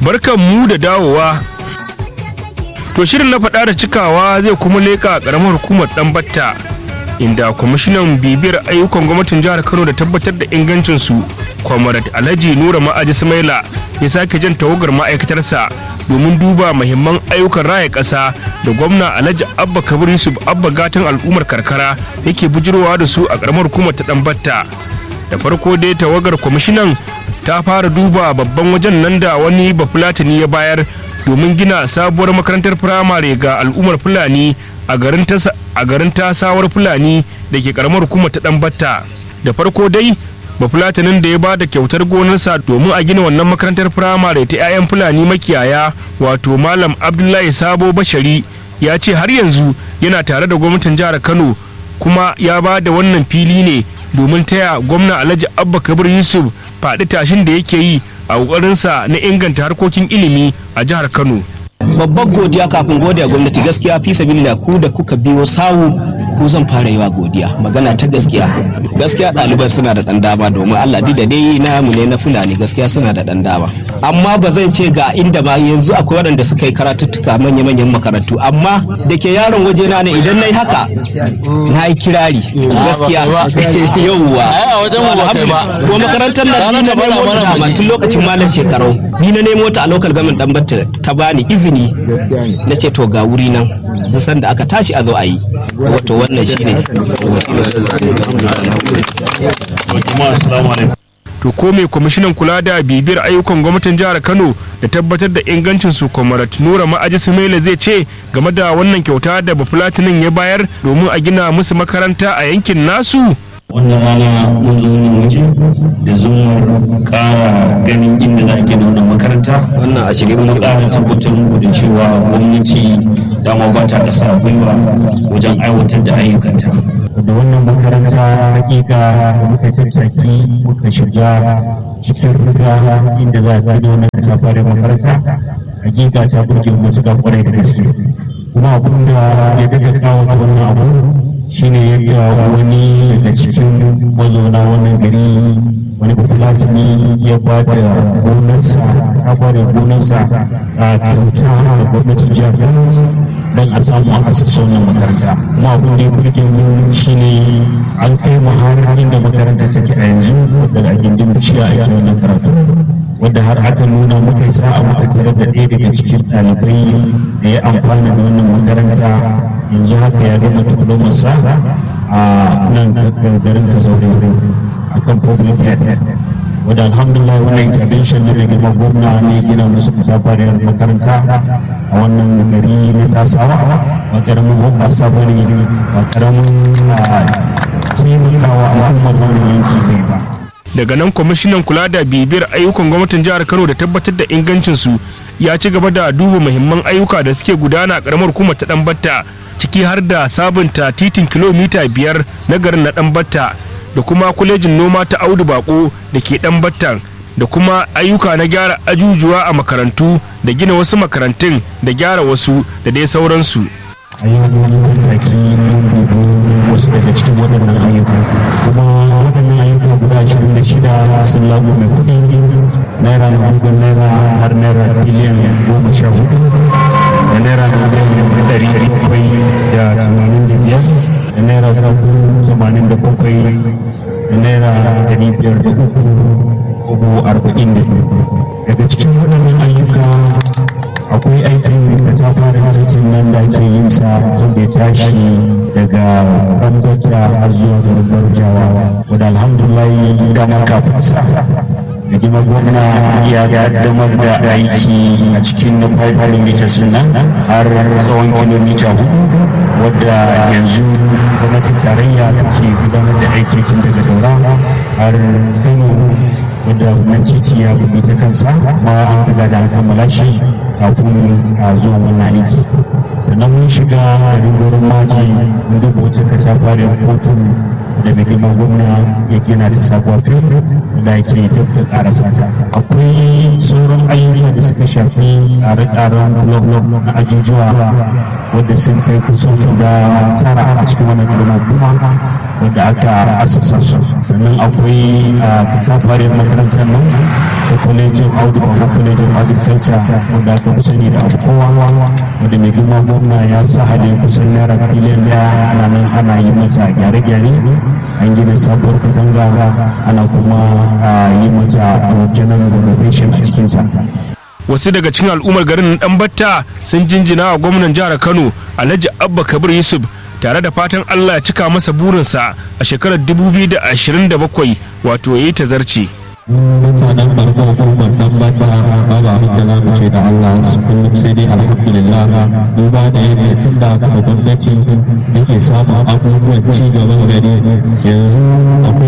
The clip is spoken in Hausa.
barkan mu da dawowa to shirin na faɗa da cikawa zai kuma leƙa ƙaramar hukumar ɗan batta inda kwamishinan bibiyar ayyukan gwamnatin jihar kano da tabbatar da ingancinsu kwamarat alhaji nura ma'aji samaila ya sake jan tawagar ma'aikatarsa domin duba mahimman ayyukan raya ƙasa da gwamna alhaji abba kabir yusuf abba gatan al'ummar karkara yake bujirowa da su a ƙaramar hukumar ta ɗan batta da farko dai tawagar kwamishinan ta fara duba babban wajen nan da wani bafulatani ya bayar domin gina sabuwar makarantar firamare ga al'ummar fulani a garin tasawar fulani da ke karamar hukumar ta batta da farko dai bafulatanin da ya ba da kyautar gonarsa domin a gina wannan makarantar firamare ta 'ya'yan fulani makiyaya wato malam abdullahi sabo bashari ya ce har yanzu yana tare da gwamnatin jihar kano kuma ya ba da wannan fili ne domin taya gwamna alhaji abba kabir yusuf faɗi tashin da yake yi a ƙoƙarinsa na inganta harkokin ilimi a jihar kano babbar godiya kafin godiya gwamnati gaskiya fi sabilillah ku da kuka biyo sawu ku zan fara yi wa godiya magana ta gaskiya gaskiya ɗaliban suna da ɗan dama domin Allah da dai na mu ne na fulani gaskiya suna da ɗan dama amma ba zan ce ga inda ba yanzu akwai waɗanda suka yi karatuttuka manya manyan makarantu amma da ke yaron waje na ne idan na yi haka na yi kirari gaskiya yauwa ko makarantar nan ni na nemo ta tun lokacin malam shekarau ni na nemo ta a local government dan batta ta bani izini na ce to ga wuri nan duk sanda aka tashi a zo a yi wato wannan shine to ko mai kwamishinan kula da bibiyar ayyukan gwamnatin jihar kano da tabbatar da ingancin su kwamarat nura ma'aji sumaila zai ce game da wannan kyauta da bafulatinin ya bayar domin a gina musu makaranta a yankin nasu wannan rana mun zo wannan waje da zumar kara ganin inda za a gina wannan makaranta wannan a shirye kuma kara tabbatar muku da cewa gwamnati dama ba ta ƙasa gwiwa wajen aiwatar da ayyukanta da wannan makaranta hakika muka tattaki muka shiga cikin ruga inda za a gina wannan katafaren makaranta hakika ta burge matuƙa kwarai da gaske kuma abin da ya daga kawo wannan abu shine yadda wani daga cikin mazauna wannan gari wani bafulatani ya ba da gonarsa ta ba da gonarsa a kyauta da gwamnatin jihar kano don a samu an asasa wannan makaranta kuma abin da ya burge mu shine an kai mu har inda makaranta take a yanzu daga gindin bishiya ake wannan karatu wadda har aka nuna muka yi sa'a muka tarar da ɗaya daga cikin ɗalibai da ya amfana da wannan makaranta yanzu haka ya gama diplomarsa a nan garin kazaure a kan public health wadda alhamdulillah wannan intervention na rigima gwamna ne gina musu katafariyar makaranta a wannan gari na tasawa ba karamin hoɓasa ba ne ba karamin taimakawa al'ummar wannan yanki zai ba daga nan kwamishinan kula da bibiyar ayyukan gwamnatin jihar kano da tabbatar da ingancinsu ya ci gaba da duba muhimman ayyuka da suke gudana a karamar hukumar ta batta ciki har da sabunta titin kilomita biyar na garin na batta da kuma kwalejin noma ta audu bako da ke battan da kuma ayyuka na gyara ajujuwa a makarantu da gina wasu makarantun da gyara wasu da dai sauransu a yau wani tattaki wasu daga cikin waɗannan ayyuka kuma waɗannan ayyuka guda ashirin da shida sun lagu mai kuɗi naira na bugun naira har naira biliyan goma sha hudu da naira na biliyan ɗari bakwai da tamanin da biyar da naira dubu tamanin da bakwai da naira ɗari biyar da uku kobo arba'in da biyu daga cikin waɗannan ayyuka akwai aikin katafaren titin nan da ake yin sa wanda ya tashi daga bambata har zuwa garin jawa wadda alhamdulillah damar kafin sa da gima gwamna ya kaddamar da aiki a cikin na 5 meters nan har tsawon kilomita hudu wadda yanzu gwamnatin tarayya take gudanar da aiki tun daga daura har kano wadda wannan titi ya bugi ta kansa ma an riga da an kammala shi kafin a zuwa wannan aiki sannan mun shiga garin gurin maji mun duba wata katafariyar kotu da mai girma gwamna ya gina ta sabuwa fil da ke duk da karasa ta akwai sauran ayyuka da suka shafi tsare-tsaren blog na ajujuwa wadda sun kai kusan guda tara a cikin wannan girma kuma wadda aka asasa su sannan akwai fitafarin makarantar nan da kwalejin audu ko kwalejin agriculture wadda aka fi sani da abu kowa wadda mai girma gwamna ya sa hade kusan naira biliyan daya ana nan ana yi mata gyare-gyare an gina sabuwar katanga ana kuma yi mata general renovation a cikinta wasu daga cikin al'ummar garin dan batta sun jinjina wa gwamnan jihar kano alhaji abba kabir yusuf tare da fatan allah ya cika masa burinsa a shekarar 2027 wato ya yi tazarci mutanen farko hukumar dan bata babu abin da za mu ce da Allah kullum sai dai alhamdulillah duba da yadda tun da kuma gwamnati yake samun abubuwan ci gaban gari yanzu akwai